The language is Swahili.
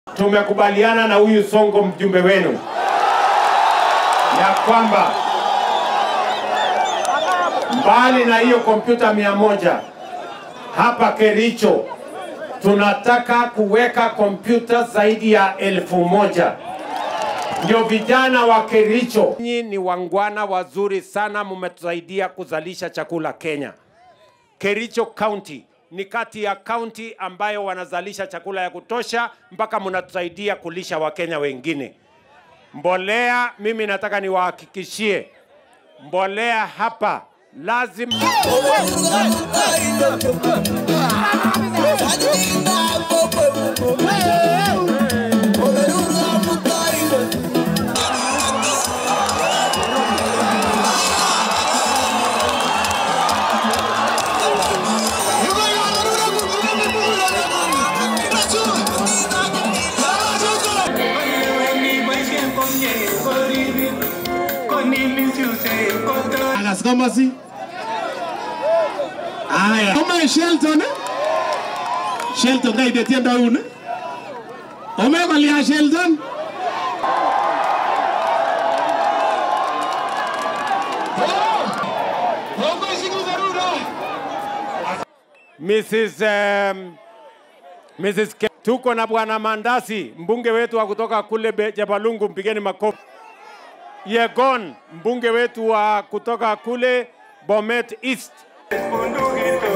tumekubaliana na huyu Songo mjumbe wenu ya kwamba mbali na hiyo kompyuta mia moja hapa Kericho tunataka kuweka kompyuta zaidi ya elfu moja ndio vijana wa Kericho. Nyinyi ni wangwana wazuri sana, mmetusaidia kuzalisha chakula Kenya. Kericho County ni kati ya kaunti ambayo wanazalisha chakula ya kutosha mpaka mnatusaidia kulisha Wakenya wengine. Mbolea, mimi nataka niwahakikishie mbolea hapa lazima Alas komasi. Aya. Koma Shelton. Shelton kaide tiendo un. Ome kolia Shelton. Mrs. Um, Mrs. Ke tuko na bwana Mandasi, mbunge wetu wa kutoka kule Be- Jabalungu, mpigeni makofi. Yegon, mbunge wetu wa kutoka kule Bomet East.